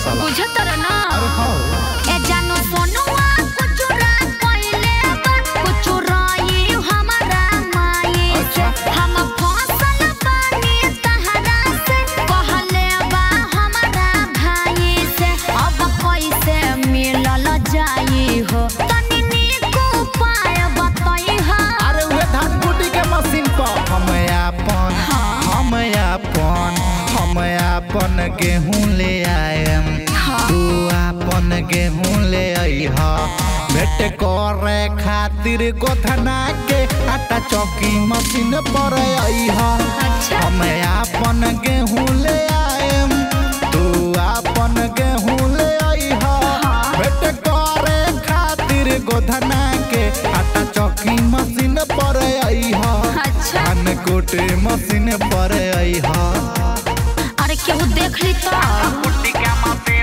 साला बुझत रह ना अरे हाँ ए जानो सोनुआ कुचुरा कइले बा कुचुराई हमारा माई से अच्छा। हम फसल बानी तहरा से कहले बा हमारा भाई से अब कैसे मिलल जाई हो तनी नीक उपाय बताई हा अरे उहे धान कुटी के मशीन पर हम अपन हम अपन हम अपन गेहूं ले आएम तू अपन गेहूं ले अइह भेट करे खातिर गोधना के आटा चौकी मशीन पर अइह अच्छा। हम अपन गेहूं ले आएम तू अपन गेहूं ले अइह भेट करे खातिर गोधना के आटा चौकी मशीन पर अइह अच्छा। धान कोटे मशीन पर अइह अरे केहू देख ली तो कुट्टी का मशीन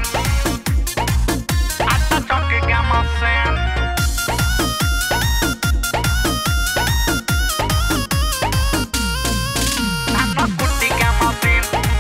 आटा चौकी का मशीन आटा कुट्टी का मशीन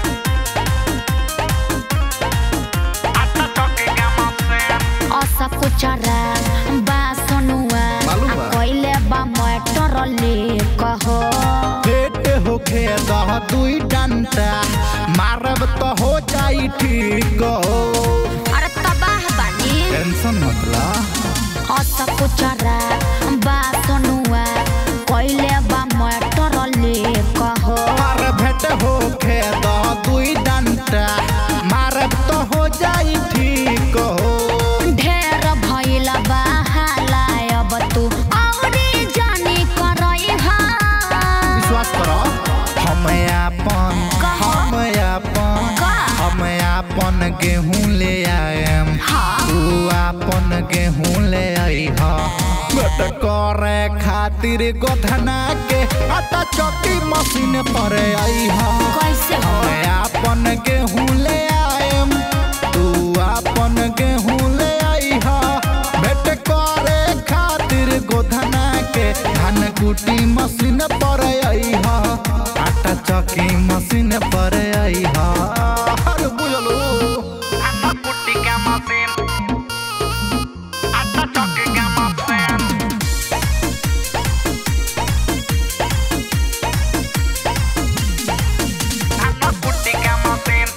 आटा चौकी का मशीन असा कुचरा बा सोनुआ मालूम बा? आ कइले बा मटर ले कहो पेट होखे दह दुई डंटा मारब तो हो जाई ठीक हो अरे तबाह बानी टेंशन मतलब असा कुचरा बा सोनुआ कइले बा मटर ले कहो मार भेट होखे दह दुई डंटा मारब तो हो जाई ठीक हो ढेर भइल बा हालाय अब तू औरी जानी करई हा विश्वास करो हम अपन कहो। हम अपन का? हम अपन गेहूं ले आएम हाँ। तू अपन गेहूं ले अइह बट करे खातिर गोधना के आटा चौकी मशीन पर अइह कैसे हो हम अपन गेहूं ले आएम तू अपन गेहूं ले अइह भेट करे खातिर गोधना के धान कुटी मशीन पर अइह आटा चौकी मशीन पर अइह अरे बुझलो आटा कुटी का मशीन आटा चौकी का मशीन आटा कुटी का मशीन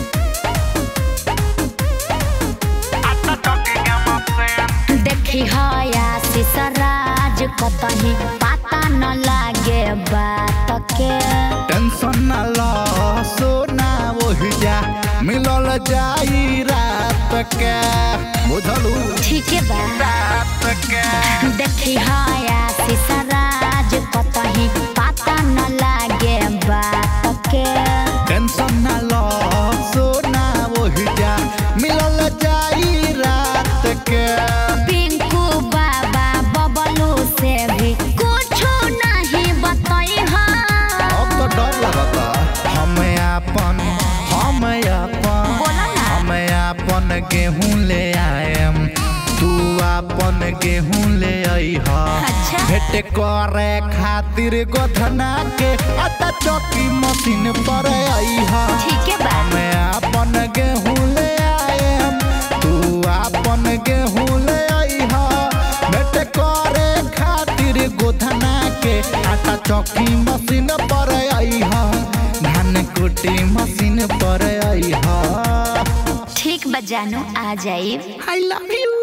आटा चौकी का मशीन देखी हया सिसराज कतही पता न लागे बात के टेंशन न लो सोना वही जा मिलल जाई रात के बुझलू ठीक बा रात के देखी हया सिसराज कतही पता न लागे बात के टेंशन न लो सोना वही जा मिलल जाई रात के पिंकू बाबा बबलू से भी कुछ नहीं बताई हा अब तो डर लगता हम अपन हम अपन बोला ना। हम अपन गेहूं ले आएम तू अपन गेहूं ले अइह अच्छा। भेट करे खातिर गोधना के आटा चौकी मशीन पर अइह ठीक बा हम अपन गेहूं ले आएम तू अपन गेहूं ले अइह भेट करे खातिर गोधना के आटा चौकी मशीन पर अइह धान कुटी मशीन पर अइह ठीक बा जानू आ जाइब आई लव यू